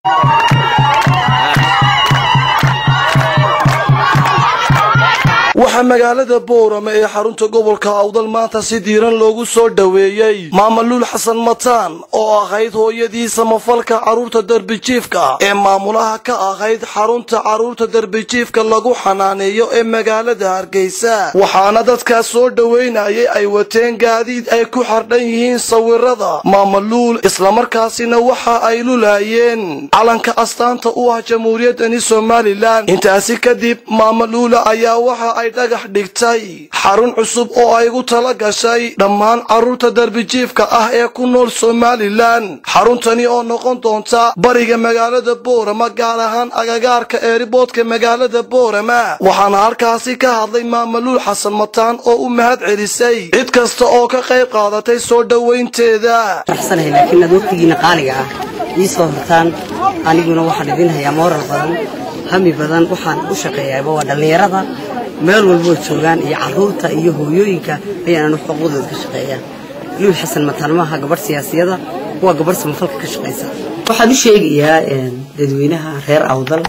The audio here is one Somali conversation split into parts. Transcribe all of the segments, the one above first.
waxaa magaalada boorame ee xarunta gobolka awdal maanta si diiran loogu soo dhoweeyey maamaluul xasan mataan oo ahayd hooyadii samafalka carruurta derbijiifka ee maamulaha ka ahayd xarunta carruurta derbijiifka lagu xanaaneeyo ee magaalada hargeysa waxaana dadkaas soo dhoweynayay ay wateen gaadiid ay ku xardhan yihiin sawirada maamaluul islamarkaasina waxa ay lulaayeen calanka astaanta u ah jamhuuriyaddani somalilan intaasi kadib maamaluula ayaa waxa ay dhagax dhigtay xarun cusub oo ay gu tala gashay dhammaan carruurta derbijiifka ah ee ku nool somalilan xaruntani oo noqon doonta bariga magaalada boorama gaar ahaan agagaarka eeriboodka magaalada boorama waxaana halkaasi ka hadlay maamaluul xasan mataan oo u mahad celisay cid kasta oo ka qayb qaadatay soo dhowaynteeda faraxsanahay laakiin aad waqtigiina qaaliga ah ii soo hortaan aniguna waxaan idin hayaa mooral badan hami badan waxaan u shaqeeyaaba waa dhallinyarada meel walboo joogaan iyo carruurta iyo hooyooyinka ayaananu xuquuqdooda ka shaqeeyaa luul xasan mataan maaha gabadh siyaasiyada waa gabadh samafalka ka shaqaysa waxaan u sheegayaa dadweynaha reer awdal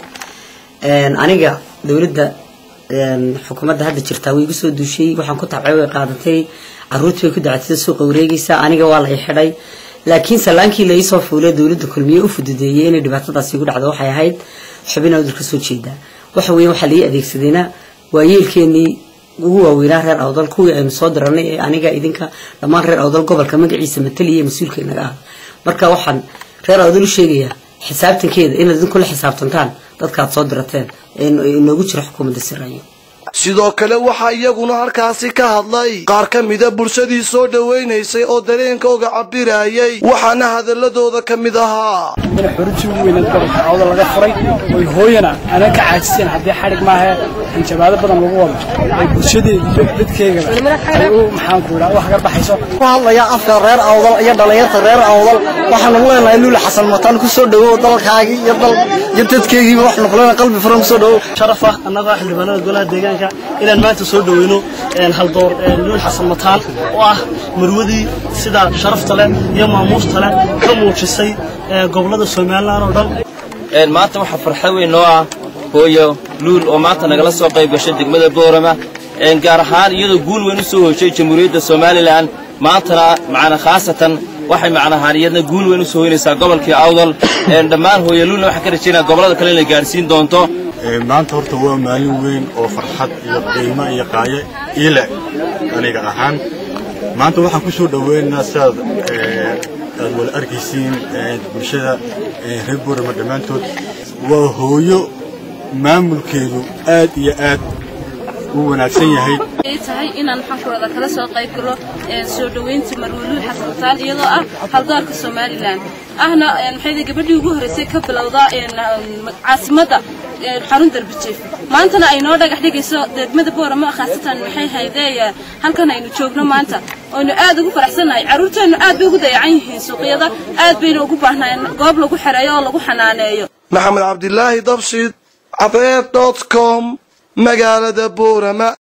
aniga dowladda xukuumadda hadda jirtaa way igu soo duushay waxaan ku tabcay way qaadatay carruurtii way ku dacatida suuqa wareegaysa aniga waa la i xidhay laakiin salaankii la iisoo fuulay dowladda kulmiye u fududeeyey inay dhibaatadaasi igu dhacdo waxay ahayd xubin awdal ka soo jeedaa waxa weeye waxaa lai adeegsadayna waa yeelkeenii ugu waaweynaa reer awdal kuwii aynu soo diranay ee aniga idinka dhammaan reer awdal gobolka magaciisa mataliya ee mas-uulka inaga ah marka waxaan reer awdal u sheegayaa xisaabtankeeda inaad idinku la xisaabtantaan dadkaad soo dirateen ee inoogu jira xukuumadda siraayo sidoo kale waxaa iyaguna halkaasi ka hadlay qaar ka mida bulshadii soo dhowaynaysay oo dareenkooga cabirayay waxaana hadaladooda ka mid ahaa in xuruntii ugu weyneed gobolka awda laga furay oy hooyana aanan ka caajiseen haddii xadhig maahe hanjabaado badan lagu wado ay bulshadeeda iyo dadkeygaba ay u maxaanku idhaa u hagar baxayso ku hadlaya afka reer awdal iyo dhallinyarta reer awdal waxaanu leenahay luula xasan mataan ku soo dhowow dalkaagii iyo dal iyo dadkeygiiba waxaanu ku leenahay qalbi furan ku soo dhowow sharaf ah annaga xildhibaanada golaha deegaanka inaan maanta soo dhoweyno haldoor luul xasan mataan oo ah marwadii sida sharafta leh iyo maamuusta leh ka muujisay gobolada somalilan oo dhan maanta waxaa farxad weyn noo ah hooyo luul oo maanta nagala soo qayb gashay degmada boorama gaar ahaan iyadoo guul weyn u soo hoyshay jamhuuriyadda somalilan maantana macna khaasatan waxay macnahaan iyadna guul weyn u soo hoynaysaa gobolkii awdal dhammaan hooyo luulna waxaan ka rajaynaa gobollada kale inay gaadhsiin doonto maanta horta waa maalin weyn oo farxad iyo qiimo iyo qaayo iile aniga ahaan maanta waxaan ku soo dhoweynaynaa sidaad aad wala arkaysiin bulshada reer boorama dhammaantood waa hooyo maamulkeedu aad iyo aad u wanaagsan yahay tahay inaan maxaankurada kala soo qayb galo soo dhoweynta marwaluul xasan mataan iyadoo ah haldoorka somalilan ahna maxay gabadhii ugu horreysay ka bilowda caasimadda xarun darbijiif maantana ay noo dhagax dhigayso degmada boorama khaasatan maxay haydeeya halkan aynu joogno maanta oynu aad ugu faraxsannahay carruurteennu aad bay ugu dayacan yihiin suuqyada aad bayna ugu baahnaayeen goob lagu xereeyo oo lagu xanaaneeyo maxamed cabdilaahi dabshid cabeer dot com magaalada boorama